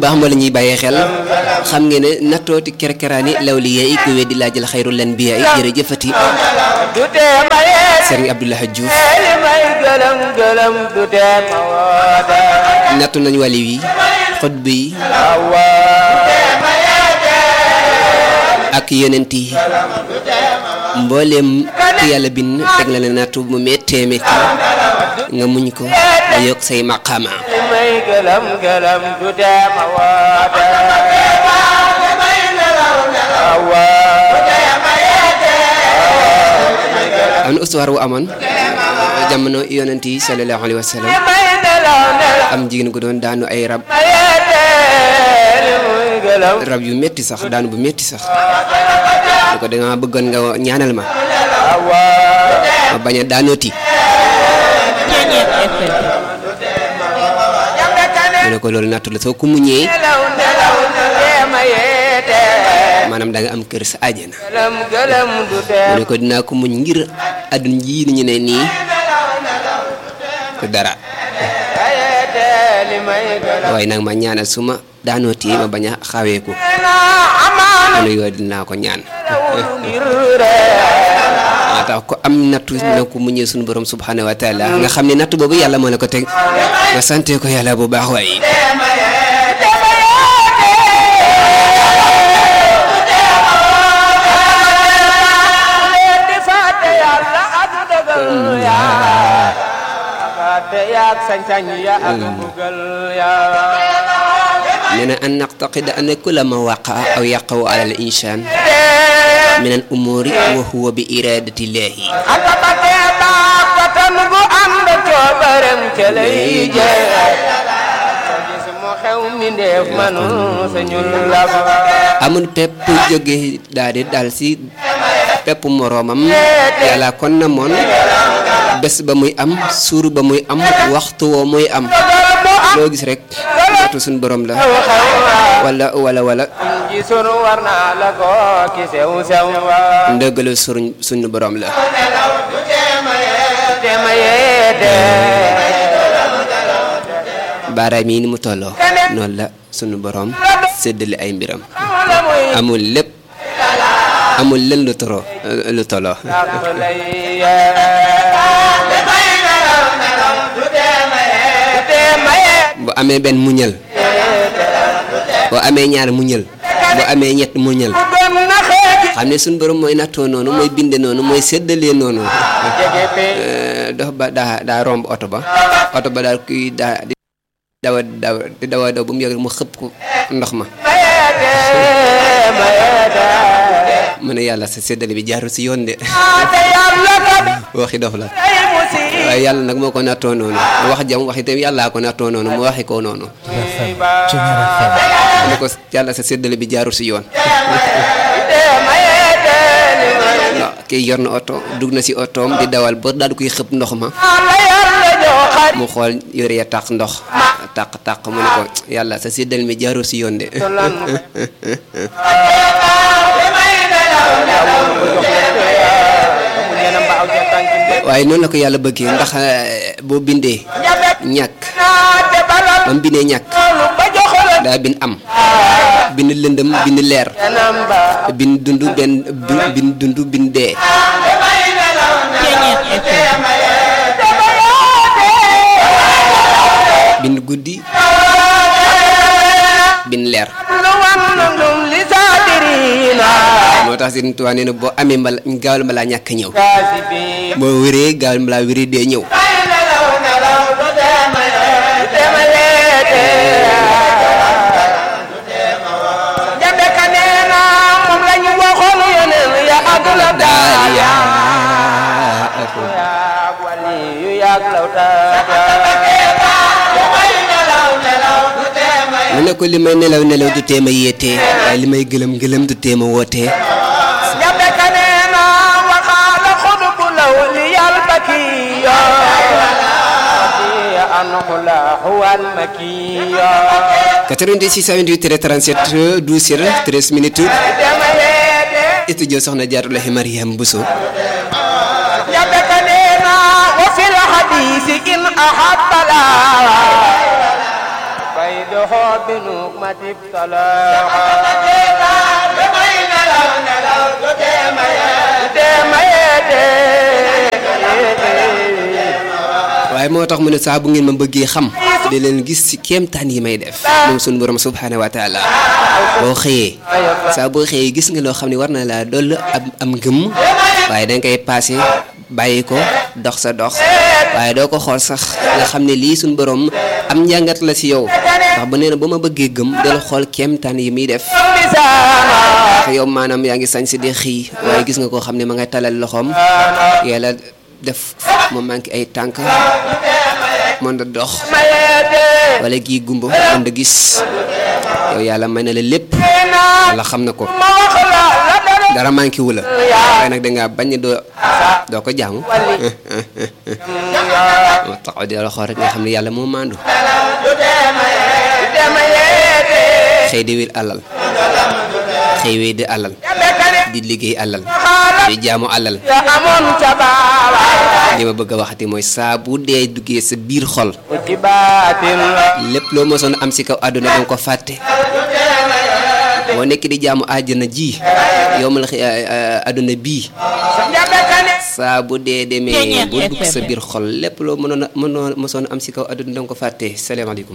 baax ma la ñuy bàyyee xel xam ngeen ne nattooti kerkeraani lawliya yi ku weddi laa jël xayrul anbiya yi jërëjëfati du tee ma yeete Serigne Abdoulaye Diouf li may gëlëm gëlëm du tee ma woote nattu nañ wàli wi xutb yi awa ak yonent yi mbooleem ku yàlla bind teg la ne nattu mu méttee métti nga muñ ko nga yokk say maqaama li may gëlëm gëlëm du tee ma woote awa am na histoire wu amoon jamono yonent yi sallallahu alayhi wa sallam li may nelaw nelaw am jigéen gu doon daanu ay rab ma yeete li muy gëlëm rab yu métti sax daanu bu métti sax lu ko danga bëggoon nga ñaanal ma awa ma bañ a daanooti jambe kane mu ne ko loolu nattu la soo ko muñee nelaw nelaw du tee ma yeete maanaam da nga am kër sa àjjana gëlëm gëlëm du mu tee ne ko dinaa ko muñ ngir àdduna ji ni ñu ne nii te dara ma yeete li may gëlëm waaye nag ma ñaanal su ma daanooti ma bañ a xaweeku na amaana mu ne yooyu dinaa ko ñaan ngir ree maa tax ko am nattu na ko muñee suñu borom subhanahu wa taala nga xam ne nattu boobu yàlla moo la ko teg nga sante ko yàlla bu baax waaye di fàtte yàlla ak dogal ya fàtte yaak sañ-sañ ya ak mbugal ya nee na an naqtaqida an kulla ma waqa aw yaqaw ala al insaan min al umuri wa huwa bi iradatillahi aka batee baax batan gu ànd coobarem ca lay jee sa gis mu xew mi ndeef manu sañul la fa amul pepp jóge daal di dal si pepp moroomam yàlla kon na moon bés ba muy am suur ba muy am waxtu woo muy am loo gis rek nattu suñu borom la wala wala wala ji sunu war naa la ko ki sew sew wa ndëggalu suñ suñu borom la te ma yeete baaraam yi ni mu tolloo noonu la suñu borom séddale ay mbiram la muy amul lépp amul len lu toro lu tolloo dàq lay yee te ma yeete bu amee benn muñal boo amee ñaar muñal bu amee ñett muñal gën na xeeti xam ne suñu borom mooy nattoo noonu mooy binde noonu mooy séddalee noonu jege pe Euh, dox ba daa daa romb oto ba oto ba daal kuy daa di dawa daw di dawa daw ba mu yàgg mu xëpp ko ndox ma ma yeete ma yeete mu ne yàlla sa séddale bi jaarul si yoon de te yàlla kat waxi dof la ay musi waaye yàlla nag moo ko nattoo noonu wax jam wax itam yàllaa ko nattoo noonu mu waxi ko noonu mu ne ko yàlla sa séddale bi jaarul si yoon te ma yeete li may waaw kii yor na oto dugg na si otoom di dawal ba daal di koy xëpp ndox ma la yàlla ñoo xarit mu xool yore ya tàq ndox tàq tàq mu ne ko yàlla sa séddale mi jaarul si yoon de lan waaye noonu la ko yàlla bëggee ndax eh, boo bindee ñàkk te balal ba mu bindee ñàkk lu ba joxola daa bind am bind lëndëm bind leer kanam ba bind dund benn bi- bind dund bind dee bind guddi bind leer lu wan lum li sadirina moo tax Sëriñ Tuubaa nee na boo amee mbala gaawal balaa ñàkk a ñëw kaasibi boo wéree gaawal balaa wéree dee ñëw dema yeete jabe ka neena moom lañu waxoon yeneen ya ak la daal daal yaa yaag wali yu yaag lawtaat mu ne ko li may nelaw nelaw du teema yéetee waaye li may gëlëm gëlëm du teema wootee jabe ka neena waxaala xudbu law li yal bakiya anhu la huwal makiya 86 28 37 12 13 minutes dema yeete studio soxna Jaaratullaahi Mariam Bousso jabe ka neena wa fil hadisi in ahabba la bayna joxoo bi nu ma tib talaaxa waaye moo tax mu ne saa bu ngeen ma bëggee xam di leen gis ci kéemtaan yi may def moom suñu borom subhaanahu wa taala boo xëyee saa boo xëyee gis nga loo xam ne war na laa doll am am ngëm waaye danga koy paase bàyyi ko dox sa dox waaye doo ko xool sax nga xam ne lii suñu borom am njàngat la ci yow ndax bu nee na ba ma bëggee gëm del xool kéemtaan yi muy def te yow maanaam yaa ngi sañ si di xii waaye gis nga koo xam ne ma ngay talal loxoom yàlla def mu manqué ay tànk mën da dox wala gii gumba mën da gis yow yàlla may na la lépp wala xam na ko dara manqué wu la waaye nag dangaa bañ doo doo ko jaamu moo taxaw di la xool rek nga xam ne yàlla moo maandu xëy di wér alal xëy wéy di alal di liggéey alal di jaamu alal li ma bëgg a waxati mooy saa bu dee duggee sa biir xol lépp loo mosoon am si kaw àdduna danga ko fàtte boo nekk di jaamu àjjana ji yow ma la àdduna bii saa bu dee demee bu dugg sa biir xol lépp loo mënoon a mënoo mosoon am si kaw àdduna danga ko fàtte salaamaaleykum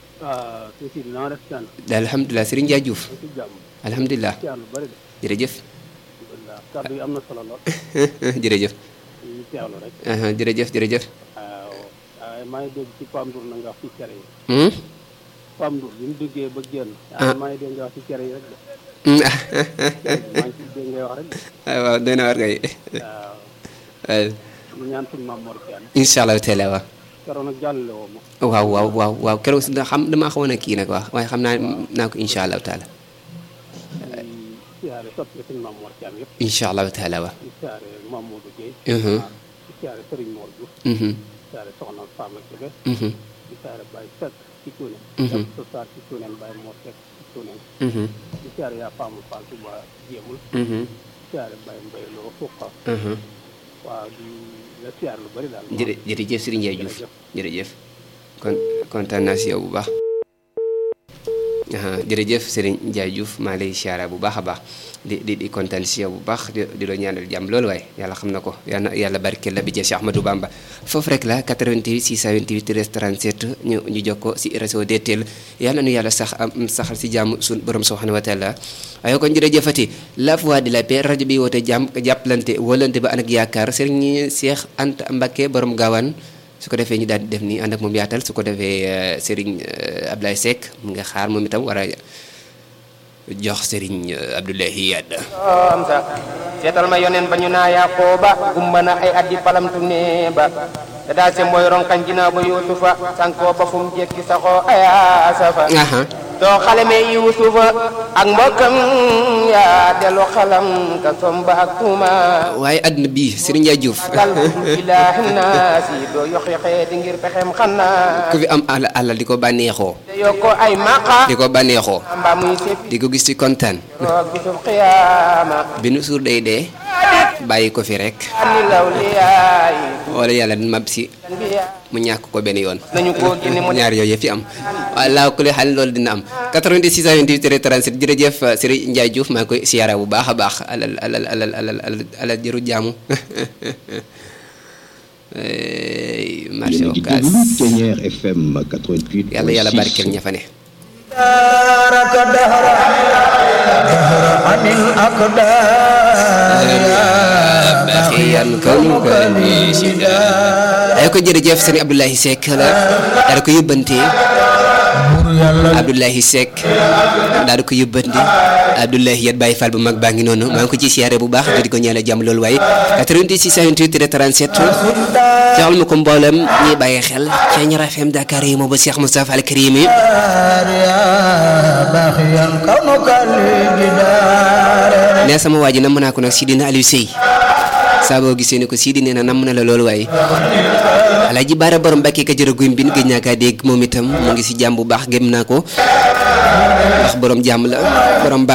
alhamdulilah Serigne Dia Diouf alhamdulilah jërëjëf kàddu yi am na solo lool. jërëjëf. ñu teewlu rek. jërëjëf jërëjëf. waaw waaye maa ngi dégg ci Pam Ndour na nga wax ci cere yi. Pam Ndour bi mu duggee ba génn. ah maa ngi dégg nga wax ci cere yi rek de. maa ngi ciy dégg ngay wax rek de. waaw doy na war kay. waaw. ñu ñaan suñu maam Mor Thiam. incha allah teel a waaw. keroog nag jàllale woo ma. waaw waaw waaw waaw keroog si xam damaa xawoon a kii nag wax waaye xam naa naa ko incha allah taala. siyaare soppi suñu maam Mor Thiam yëpp. incha allah taala waaw. di siyaare Mamadou Guèye. di siyaare Serigne Mor Diouf. di siyaare Soxna Fama Kébé. di siyaare Baye Seck ci Cuune. dem sa saar ci Cuune Baye Mor Seck ci Cuune. di siyaare yaa Fama Fall Touba Jéemul. di siyaare Baye Mbaye Lo Fouqa. waaw di la siyaare lu bëri daal. jërë jërëjëf Serigne Ndiaye Diouf jërëjëf kon kontaan naa si yow bu baax. jërëjëf Serigne Ndiaye Diouf maa lay siyaara bu baax a baax di di di kontaan si yow bu baax di di la ñaanal jàmm loolu waaye yàlla xam na ko yàlla yàlla barkeel la bi jee Cheikh Ahmadou Bamba foofu rek la 88 628 13 37 ñu ñu jokkoo si réseau DTL yàlla nu yàlla sax am saxal si jàmm suñu borom subhanahu wa taala waaye kon jërëjëfati la voix de la paix rajo bi woote jàmm jàppalante wëlante ba ànd ak yaakaar Serigne Cheikh Anta Mbacké borom gaawaan su ko defee ñu daal di def nii ànd ak moom yaatal su ko defee Serigne Abdoulaye Seck mu nga xaar moom itam war a jox Serigne Abdoulaye Yadda. am sa seetal ma yonen ba ñu naa Yaqooba gumba na ay addi palamtu ne ba te daal se mooy ronkañ ginnaaw ba Yuusufa sankoo ba fu mu jekki saxoo aya safa doo xale me Yuusufa ak mbokkam yaa delu xalam ka somba ak tuuma waaye àdduna bii Serigne Ndiaye Diouf dal ilaahi naasi doo yox yoxee di ngir pexem xanaa ku fi am àll àll di ko bànneexoo te yokko ay maqa di ko bànneexoo mbaa muy sëf di ko gis ci kontaan roog bisub xiyaama bi nu suur day dee bàyyi ko fi rek ani law liyaay wala yàlla mab si biya mu ñàkk ko benn yoon nañu ko génne mu ñaar yooyu yëpp fi am waaye laa ku le xal loolu dina am 86 28 37 jërëjëf Serigne Ndiaye Diouf maa ngi koy siyaara bu baax a baax alal alal alal alal alal alal jëru jaamu marché Ocass Ténière FM 88. yàlla yàlla barkeel ña fa ne دارك دهر دهر عن الأقدار baxiyan kanuka li sida ay ko jërëjëf Serigne Abdoulaye Seck la daal ko yóbbante Abdoulaye Seck daal ko yóbbante Abdoulaye Yat Baye Fall bu mag baa ngi noonu maa ngi ko ci siyaare bu baax di ko ñaanal jàmm loolu waaye 88 628 37 joxal ma ko mboolem ñuy bàyyi xel ca Ñaar FM Dakar yi moo ba Cheikh Moustapha Al Karim yi يا باخيا كونك لجدار nee sama waa ji namm naa ko nag Sidina Aliou Sey saa boo gisee ne ko Sidi nee na namm na la loolu waaye Alaaji Baara borom Mbàkke ka jërë guym bin gëj naa kaa dégg moom itam mu ngi si jàmm bu baax gëm naa ko ndax borom jàmm la borom baax